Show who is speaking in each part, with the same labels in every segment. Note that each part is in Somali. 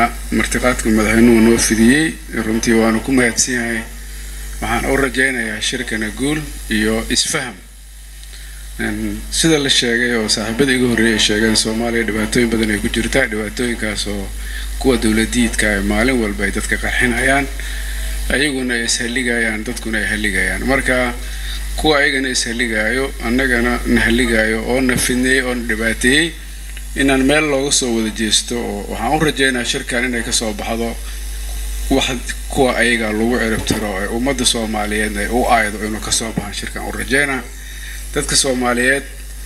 Speaker 1: celinaynaa martiqaadka madaxweynuhu noo fidiyey runtii waanu ku mahadsan yahay waxaan u rajaynayaa shirkana guul iyo isfaham sida la sheegay oo saaxiibada iga horreeyay sheegeen soomaaliya dhibaatooyin badan ay ku jirtaa dhibaatooyinkaas oo kuwa dowladiidka ay maalin walba ay dadka qarxinayaan ayaguna ay ishalligayaan dadkuna ay halligayaan marka kuwa ayagana ishalligaayo annagana na halligaayo oo na fidneeyey oo na dhibaateeyey inaan meel looga soo wada jeesto oo waxaan u rajaynayaa shirkan inay kasoo baxdo wax kuwa ayaga lagu ciribtiro ee ummadda soomaaliyeedna ay u aaydo inuu kasoo baxan shirkan u rajaynaa dadka soomaaliyeed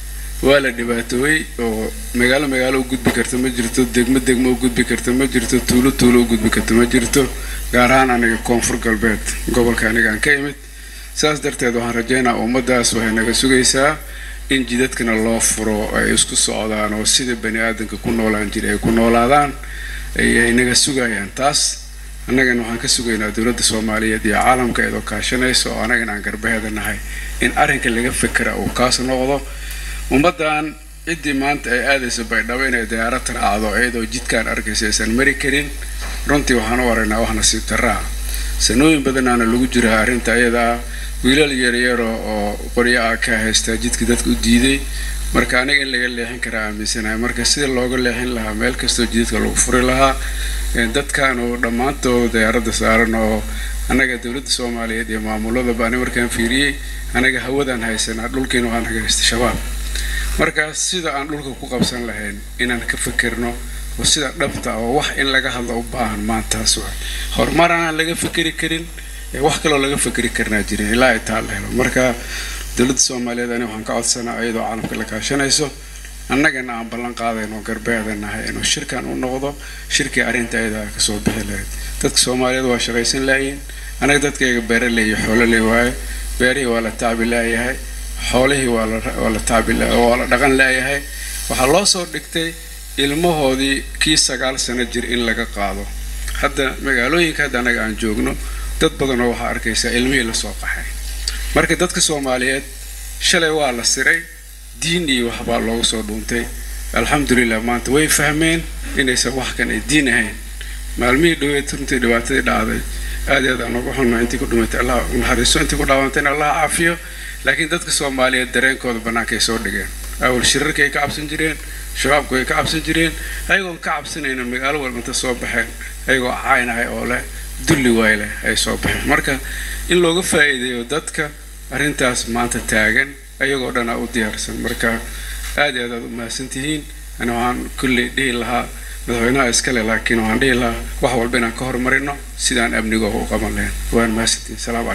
Speaker 1: waa la dhibaatoobay oo magaalo magaalo u gudbi karta ma jirto degmo degmo u gudbi karta ma jirto tuulo tuulo u gudbi karta ma jirto gaar ahaan aniga koonfur galbeed gobolka anigaan ka imid saas darteed waxaan rajaynaa ummaddaas waxay naga sugaysaa in jidadkana loo furo ay isku socdaan oo sida bani aadanka ku noolaan jira ay ku noolaadaan ayay naga sugayaan taas annagana waxaan ka sugaynaa dowladda soomaaliyeed iyo caalamka iyadoo kaashanaysa oo annagana aan garbaheeda nahay in arrinka laga fekera uu kaas noqdo ummaddan ciddii maanta ay aadayso baydhabo inay diyaarad raacdo iyadoo jidkaan arkaysa aysan mari karin runtii waxaan u aragnaa wax nasiib darraa sanooyin badanaana lagu jiraa arrinta iyadaa wiilal yaryaro oo qoryo ah ka haystaa jidka dadka u diiday marka aniga in laga leexin karaa aaminsanahay marka sida looga leexin lahaa meel kastoo jidadka lagu furi lahaa dadkan oo dhammaantood diyaaradda saaran oo annaga dowladda soomaaliyeed iyo maamuladaba ani markaan fiiriyey anaga hawadaan haysanaa dhulkiina waxaan naga haysta shabaab marka sida aan dhulka ku qabsan lahayn inaan ka fekerno oo sida dhabta oo wax in laga hadlo u baahan maantaas wa horumar aanaan laga fekeri karin wax kaloo laga fekeri karnaa jirin ilaa ay taa la helo marka dowladda soomaaliyeed ani waxaan ka codsanaa iyadoo caalamka la kaashanayso annagana aan ballan qaadayno garbeeda nahay inuu shirkan u noqdo shirkii arrinta ayada kasoo bixi lahayd dadka soomaaliyeed waa shaqaysan laayihin anaga dadkayga beeraley iyo xoololey waaye beerihii waa la tacbi laayahay xoolihii waa la tacbi waa la dhaqan laayahay waxaa loo soo dhigtay ilmahoodii kii sagaal sano jir in laga qaado hadda magaalooyinka hadda anaga aan joogno dad badanoo waxaa arkaysaa ilmihii lasoo qaxay marka dadka soomaaliyeed shalay waa la siray diin iyo waxbaa loogu soo dhuuntay alxamdulilah maanta way fahmeen inaysan wax kan ay diin ahayn maalmihii dhaweed runtii dhibaatadii dhacday aad iyo aad aan uga xunna intii ku dhimatay allah naxariiso intii ku dhaawantayna allah caafiyo laakiin dadka soomaaliyeed dareenkooda bannaankay soo dhigeen awal shirarkay ka cabsan jireen shabaabku ay ka cabsan jireen ayagoon ka cabsanayna magaalo walbanta soo baxeen ayagoo caynahay oo leh dulli waay leh ay soo baxeen marka in looga faa'iideeyo dadka arrintaas maanta taagan ayagoo dhanaa u diyaarsan marka aad iyo aad aad u mahadsantihiin ani waxaan kulley dhihi lahaa madaxweynaha iskale laakiin waxaan dhihi lahaa wax walba inaan ka horumarino sidaan amnigo u qaban lahayn waan mahadsantihiin salaam